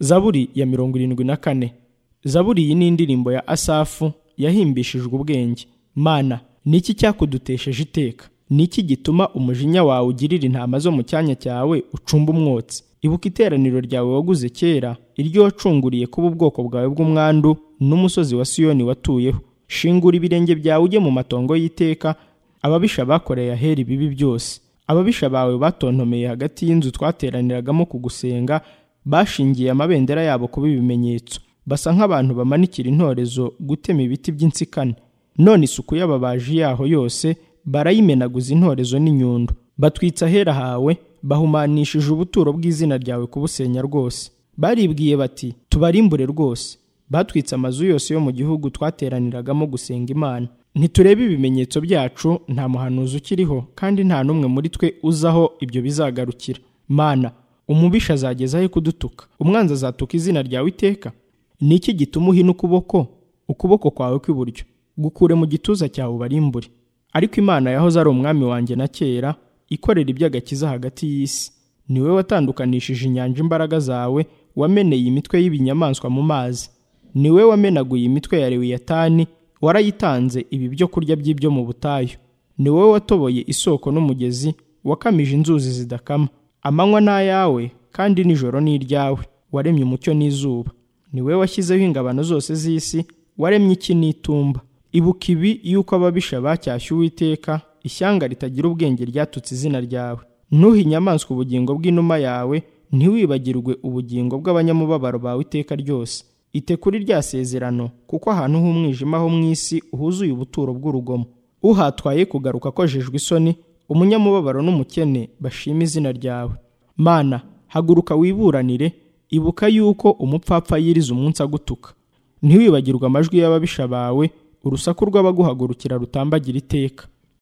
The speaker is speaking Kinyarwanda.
zaburi ya mirongo irindwi na kane zaburi iyi ni indirimbo ya asafu yahimbishijwe ubwenge mana ni iki cyakudutesheje iteka ni iki gituma umujinya wawe ugirira intama zo mu cyanya cyawe ucumba umwotsi ibuka iteraniro ryawe waguze kera iryo wacunguriye kuba ubwoko bwawe bw'umwandu n'umusozi wa siyoni watuyeho shingura ibirenge byawe ujye mu matongo y'iteka ababisha bakoreye ahera ibibi byose ababisha bawe batontomeye hagati y'inzu twateraniragamo kugusenga bashingiye amabendera yabo kuba ibimenyetso basa nk'abantu bamanikira intorezo gutema ibiti by'insikane none isuku y'ababaji yaho yose barayimenaguza intorezo n'inyundo batwitsa ahera hawe bahumanishije ubuturo bw'izina ryawe kubusenya rwose baribwiye bati tubarimbure rwose batwitse amazu yose yo mu gihugu twateraniragamo gusenga imana ntiturebe ibimenyetso byacu nta muhanuzi ukiriho kandi nta n'umwe muri twe uzaho ibyo bizagarukira mana umubisha azageza he kudutuka umwanzi azatuka izina ryawe iteka ni iki gituma uhina ukuboko ukuboko kwawe kw'iburyo gukure mu gituza cyawe ubarimbure ariko imana yahoze ari umwami wanjye na kera ikorera iby'agakiza hagati y'isi ni we watandukanishije inyanja imbaraga zawe wameneye imitwe y'ibinyamaswa mu mazi ni we wamenaguye imitwe ya lewiyatani warayitanze ibi byo kurya by'ibyo mu butayu ni wowe watoboye isoko n'umugezi wakamije inzuzi zidakama amanywa ni ayawe kandi nijoro ni iryawe waremye umucyo n'izuba ni we washyizeho ingabano zose z'isi waremye iki n'itumba ibuka ibi yuko ababisha bacyashye uwiteka ishyanga ritagira ubwenge ryatutse izina ryawe ntuhe inyamaswa ubugingo bw'inuma yawe ntiwibagirwe ubugingo bw'abanyamubabaro bawe iteka ryose itekuri rya sezerano kuko ahantu h'umwijima ho mu isi huzuye ubuturo bw'urugomo uhatwaye kugaruka akojejwe isoni umunyamubabaro n'umukene bashima izina ryawe mana haguruka wiburanire ibuka yuko umupfapfa yiriza umunsi agutuka ntiwibagirwe amajwi y'ababisha bawe urusaku rw'abaguhagurukira rutambagira iteka